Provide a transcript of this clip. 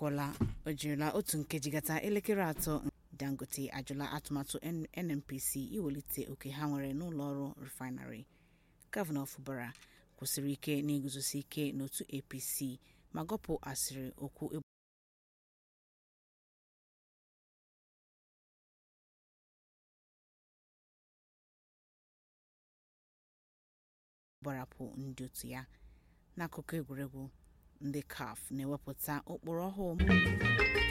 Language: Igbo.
ọkụọla o jirila otu nkeji gata elekere atọ dangote ajụla atụmatụ nnpc iwelite oke ha nwere n'ụlọ ọrụ refinarị gọvanọ fubara kwụsịrị ike n'iguzosi ike n'otu apc ma gọpụ asịrị okwu gbarapụ ndị otu ya n'akụkọ egwuregwu ndị caf na-ewepụta ụkpụrụ ọhụụ